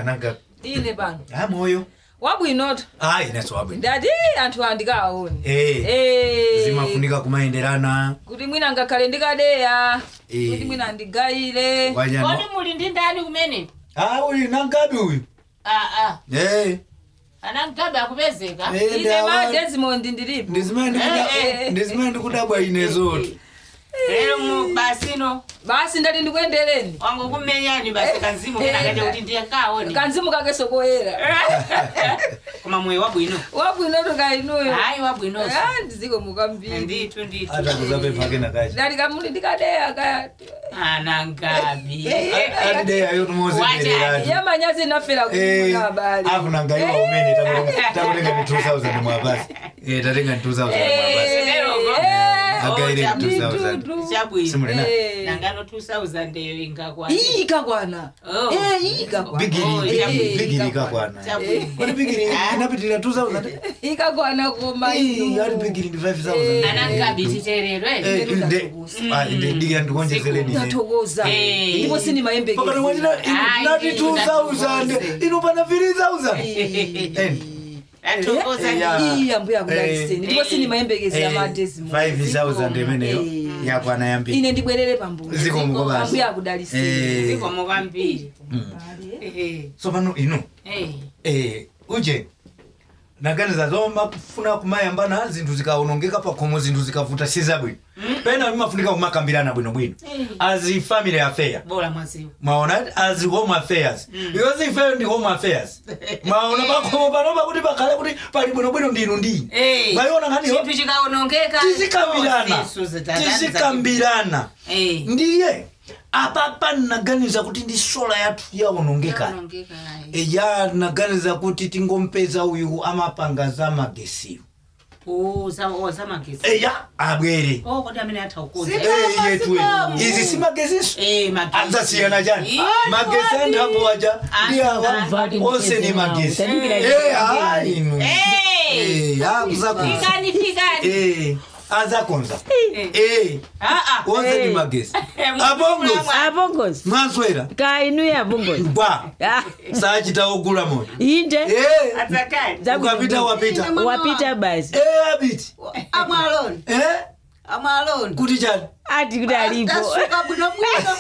ananga ine pano a moyo wabwinoto a ineso wabwino ndati anthu andikawaoni Eh, Eh, zimafunika kumayenderana kuti mwina ngakhale ndikadeya Eh. kuti mwina ndigayire wanyano kodi muli ndi ndani kumene a uyu nangabi uyu aa Eh, anamgabe akupezeka eh, ine ndawa- ma desmond ndilipo ndizimene ndikuda- Eh, eh. ndizimene ndikudabwa ine zoti lero mu basino basi ndati ndikuyendereni wangu kumenyani basi kanzimu kenakati kuti ndiye kaoni kanzimu kakeso koyera koma moyo wabwino wabwinoto kainuyo hayi wabwinoso Ah, ndiziko mukambiri ndithu ndithu atakuzapempha kenakachi ndati kamuli ndikadeya kayati anangabi atideyayo timozemererati yamanyazi nafera kumuna abali afu nangaiwa umene takutenga ni 2000 mwapasi Eh, tatenga ni 2000 mwapasi Agaire Oh, 2000 chabwino simulina nangano 2000 eyo ingakwana iyi ikakwana Oh. Eh, iyi ikakwana Oh, bigiri chabwino. bigiri ikakwana chabwino kodi bigiri inapitirira 2000 ikakwana koma Ih, ali bigiri ndi 5000 anangabi titererwe Eh, Ine inde- ndatokoza. ah, inde- ndikira ndikonjezereni ine. ndathokoza Eh. ndipo Pakati sinimayembekeza mwatina Ai, nati ine 2000 ndatokoze. inopana 3000 End. atokoza Eh, yeah. iyi ambuya akudaliseni Eh. ndipo sinimayembekeza Eh, amadesi 5000 imeneyo Eh. yakwana yambiri ine ndibwerere pambuyo zikomuko basi ambuya akudaliseni Eh, zikomo kwambiri Eh, so pano ino eh. eh, uje naganiza zoma kufuna kumayambana zinthu zikaonongeka pakhomo zinthu zikavuta sizabwino pena vimafunika kumakambirana bwinobwino as family affair bora mwaziwo mwaona as home affairs because ifeyo ndi home affairs mwaona pakhomo panopa kuti pakhale kuti pali bwinobwino ndinu ndini Eh. mwayiona nkhaniyo chinthu chikaonongeka tizikambirana zonse zitadani tizikambirana Eh. ndiye apapa naganiza kuti ndi sola yathu yaonongeka Zikaonongeka, ayi. eya naganiza kuti tingompeza uyu amapanga za magesiyo Oh, za- oh, zamagezi eya abwere Oh, kodi amene atha ukuza Eh, yetu izi si mageziso Eh, magezi. adzasiyana chani Ih, magesi anthambo aja ndi awa Anthu onse ni magesi Tandikira Eh, ah, inu Eh. Eh, akuzakonza Fikani, fikani. Eh, azakonza Eh, Ah, ah. onse ni Eh. magesi Eh, abongozi abongozi mwaswera kainuyo abongozi gwa Ah, sachita ogula moyo inde Eh, Adzakali. Zabwino. ukapita wapita wapita basi Eh, abiti amwaloni Eh, amwaloni kuti chani ati kuti alipo tasuka bwinobwino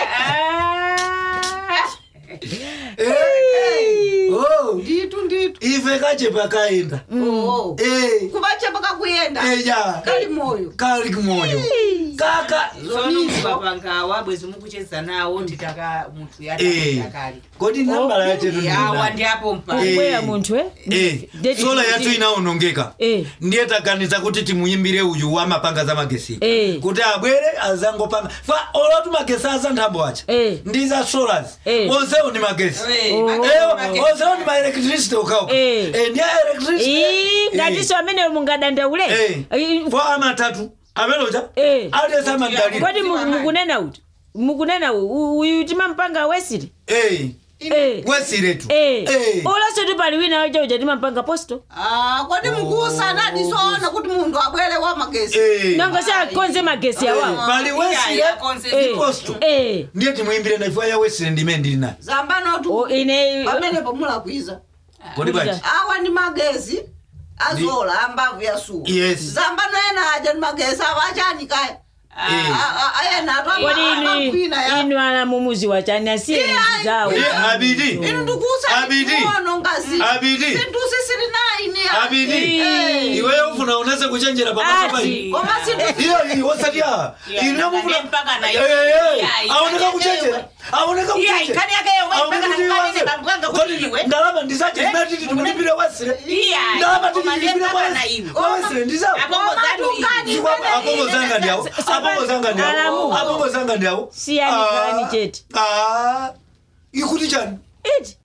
Eh, oh, nditu nditu ife kachepa kaenda oo Eh, kuvachepa kakuyenda eja kali moyo kali kumoyo kaka zono mukapanga bwezi mukucheza nawo nditaka munthu Eh. yatakali kodi nambala yachetu yawa ndi apo mpa Eh. kubwera munthu eh? Eh, Dedi- sola yathu inaonongeka Eh. ndiye taganiza kuti timuyimbire uyu wamapanga za magesi Eh. kuti abwere azangopanga fa olatu magesi aza nthambo acha Eh. ndi za solas Eh. onsewo ni magesi Eh, Oh. magezi, Eh, magezi. onsewo ni maelektrisity ukauka Eh. ndiye Ii, electricity ngatiso amene mungadandaule Ii, fo amatatu ameloja Eh. aliyesa amadalira kodi mu- mukunena kuti mukunena u- uyu timampanga wesiti Eh, Eh. wesiretu Eh. Eh. uloso pali wina wachaucha timampanga posto Ah, kodi mukuusana ndisoona kuti munthu abwere wa magesi Eh. nongo sakonze magesi awawo pali wesire Iya, konse ndi Eh. posto Eh. ndiye timuyimbire naifuwa ya wesire ndimene ndili nayo zamba O, notu ine pamenepo mulakwiza kodi bwanji awa ndi magezi azola ambavu ya suwa Yes. zamba noena aja ndi magesi awa achani kaya Eh. ayena atu kodi inu amakwina ya inu ala mumuzi wachani asiye muzi zawo Eh, abidi inu ndikuusa Abidi. kuono ngazi Abidi. sinthu sisili naine abidi Eh. iweyo ufuna unase kuchenjera pamaso Ati. pai koma sinthu iyo iyo wasati ya Yeah, ine mufuna mpaka na Eh, iyo. eh, Yeah, aoneka ikani kuchenjera yake aoneka Yeah, kuchenjera ikani yake yewe, mpaka na ikani ne bambwanga kuti iwe. ndalama ndisache zimatiti timulipire wesire Yeah, ndalama koma ndiye titilipire mpaka na iwe. wesire ndisawo Apongo zanu iyi. apongo zanga ndiawo apongo zanga ndiawo Alamu. apongo zanga ndiawo Siyani Ah, kalani chete. ah, ikuti chani iti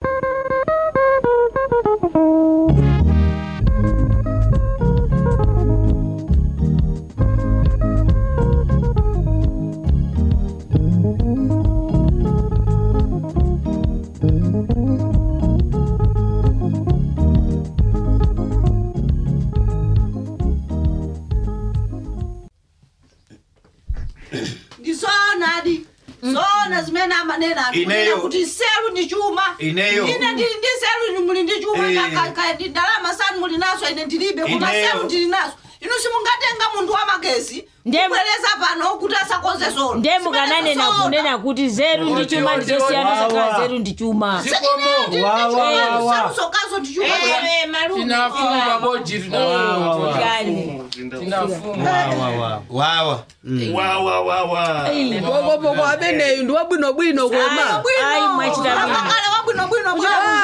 ndisoona adi zoona zimene amanena anthu Ineyo. kunena kuti nseru ndi chuma Ineyo. ine ndili ndi nseru inu muli ndi chuma Eh. Ka- ka- ndi ndalama sanu muli nazo ine ndilibe koma Ineyo. nseru ndili nazo inu simungatenga munthu wamagezi Ndiye- kubwereza pano kuti asakonze zono ndiye mukananena kunena kuti zeru ndi chuma ndizosiyana Wawa. zakhala zeru ndi chuma zikomo Wawa. sarusokazo ndi chuma Eh, malume. tinafunga boji tinafunga yani tinafunga wawa pokopoko ameneyu ndi wabwinobwino koma ayi mwachita bwino akale wabwinobwino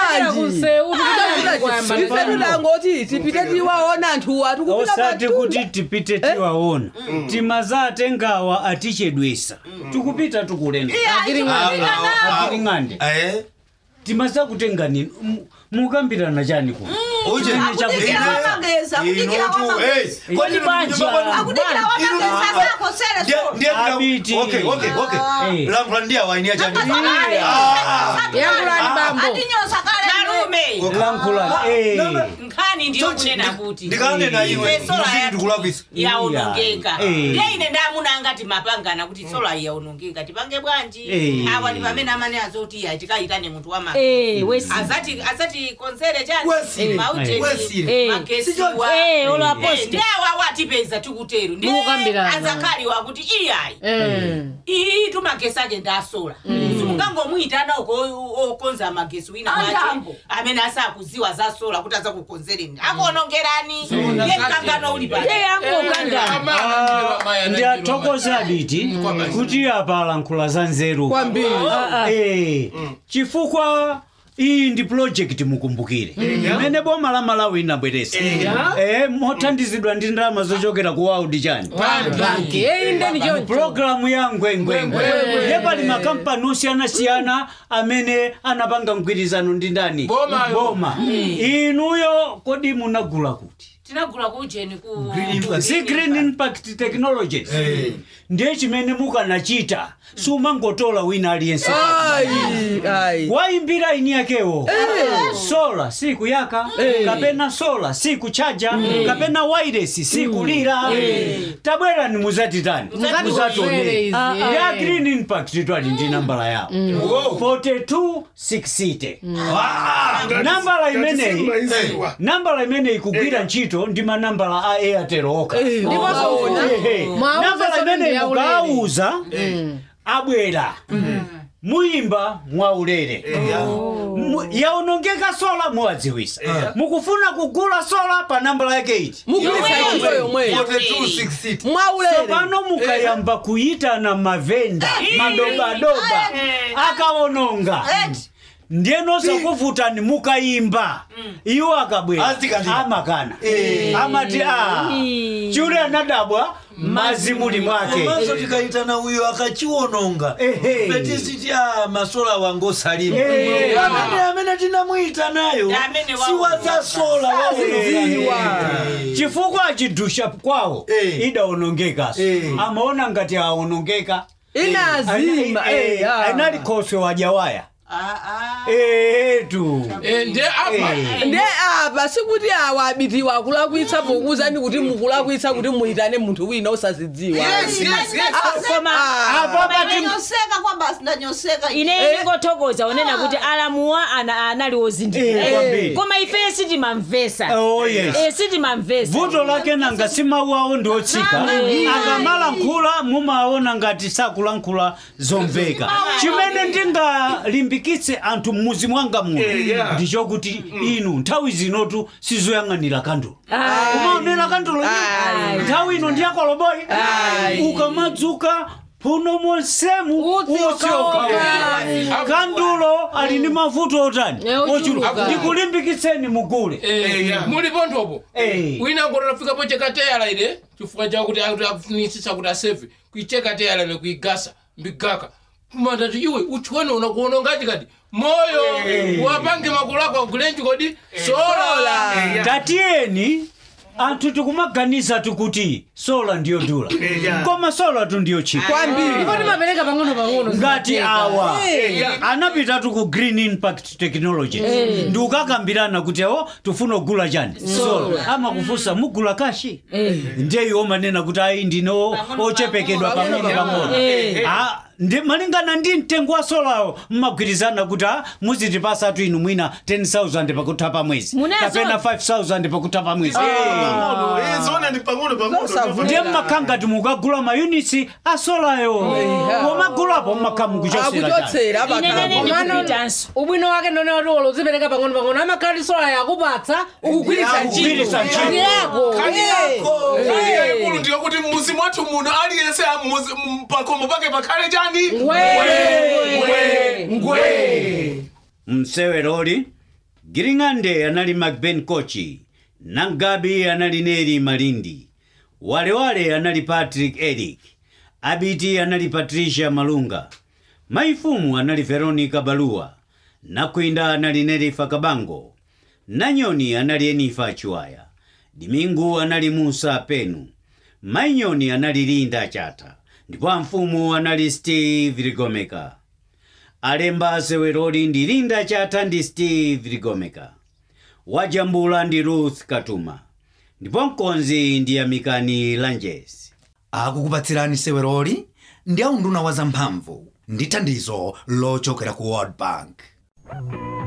ife tudangoti tipite tiwaona anthuwa tikupita osati patunda. kuti tipite tiwaona timazatengawa atichedwesa tikupita tikulenda agiring'ande Eh? timazakutenga nini Mu- mukambirana chani kuno uje akudikira wamagezi akudikira wamagezi Kodi banja. akudikira wamagezi asako sele zono Abiti. Eh. lankhula ndiye awainia chani Yankhulani bambo. atinyosa kale malume lankhula eh. nkhani ndiyo kunena kuti ndikanena iwe Ife sola muziki yathu ndikulakwisa yaonongeka Eh. ndiye ine ndamuna angati mapangana kuti sola yaonongeka tipange bwanji Eh. awa ndi pamene amene azoti ya tikayitane munthu wama Eh, wesi azati azati konsere chani Wesile. mauteni Wesile. Eh. magesiwa Eh, olo aposti. ndiye awa watipeza tikutero ndiye Mukukambirana. azakali wakuti iyayi Eh. iyi tumagesi ake ndasola simungangomuyitana uko okonza magesi wina wache Andambo. amene asakuziwa za sola kuti azakukonzereni akuonongerani ye mkangano uli pale ye angokanga ndiyathokoza biti kuti apa alankhula za nzeru kwambiri Eh, chifukwa iyi ndi project mukumbukire imene boma la malawi inabweresa Eh, mothandizidwa ndi ndalama zochokera ku world chani banki eyindeni choncho pulogalamu ya ngwengwengwe ye pali makampani osiyanasiyana amene anapanga mgwirizano ndi ndani Boma yo. boma inuyo kodi munagula kuti tinagula kujeni ku si green impact technologies ndiye chimene mukanachita sumangotola wina aliyense ayi ayi waimbira ini yakewo sola sikuyaka kapena sola sikuchaja kapena wairesi sikulira tabwerani muzatitani muzationera ya green impact twali ndi nambala yawo 4260 nambala imeneyi nambala imeneyi kugwira ntchito ndi manambala a airtel okha Ehe. Mwauza nambala sote imeneyi ndi yaulere. mukauza abwera muyimba mwaulere Mu- yaonongeka sola muwadziwisa mukufuna kugula sola pa nambala yake iti mugulitsa ntchito yomweyo 4260 mwaulere pano mukayamba kuyitana mavenda madobadoba akaononga ndiyeno sakuvutani mukayimba iwo akabwera Azitikandika. amakana amati a chule anadabwa mazi muli mwake komanso tikayitana uyo akachiwononga Ehe. fetisiti a masola wange osalima Eh. amene amene tinamuyitanayo Amene wa- siwaza sola waononga chifukwa achidusha kwawo Eh. idaonongekaso Eh. amaona ngati aonongeka inazima eh, ah. anali khoswe wajawaya Ah, ah. etu ndi apa nde apa sikuti awa abitiwa akulakwitsa pokuwuzani kuti mukulakwitsa kuti muyitane munthu wina osazidziwa koma apa pati ndanyoseka kwamba sindanyoseka ine ndingothokoza onena kuti alamuwa ana- anali Eh, ozindikira kwambiri. koma ife sitimamvesa Oh, yes. Eh, sitimamvesa vuto lake nanga si mawu awo ndi otsika akamalankhula mumaona ngati sakulankhula zomveka chimene ndingalimbikitse anthu mmuzi mwanga muno ndichokuti inu nthawi zinotu sizoyang'anira kandulo kumaonera kandulo Ayi. nthawi ino ndiyakoloboyi Ayi. ukamadzuka puno monsemu Utsi utsioka kandulo ali ndi mavuto otani Eh, ochuluka. ochuluka ndikulimbikitseni mugule mulipo nthopo Eh. wina ngoti afikapo chekateyala ile chifukwa chakuti akufunisisa kuti aseve kuichekateyala ile kuigasa mbigaka kumandati iwe uchone unakuonongaji kadi moyo wapange makulu ako agulenji kodi sola tatiyeni anthu tikumaganiza tikuti sola ndiyo dula koma sola tu ndiyo chipa kwambiri ndipo timapereka pang'ono pang'ono ngati zimatheka. awa anapitatu ku green impact technology ndi ukakambirana kuti awo tifuna kugula chani sola amakufunsa mugula kashi ndiye iwo manena kuti ayi ndine o- ochepekedwa pang'ono pang'ono Ah, ndi malingana ndi mtengo wa solawo mmagwirizana kuti ah, muzitipasatu inu mwina 10000 pakutha pa mwezi Munezo- kapena 5000 pakutha pa mwezi pang'ono eh, zona ni pang'ono pang'ono Zosavuta. ndiye mmakhanga timukagula mayunitsi a solayo pomagulapo mmakha mukuchosera akuchotsera inenene pakamo ndikupitanso ubwino wake ndone wati wolo uzipereka pang'ono pang'ono amakhala sola yakupatsa ukugwiritsa Ukugwiritsa ntchito ntchito. Ndi yako kani yako kani yaikulu ndiyo kuti mmuzi mwathu muno aliyense mmuzi pakomo pake pakhale chani mseweroli giring'ande anali macben kochi nangabi anali neri malindi walewale anali patrick eric abiti anali patricia malunga maifumu anali veronica baluwa nakwinda anali nerifa kabango nanyoni anali enifa chiwaya dimingu anali musa penu mainyoni anali linda chata ndipo amfumu anali steve ligomeka alemba seweroli ndi linda chata ndi steve ligomeka wajambula ndi ruth katuma ndipo mkonzi ndi amikani lanjes akukupatsirani seweroli ndi aunduna wa zamphamvu ndi thandizo lochokera ku world bank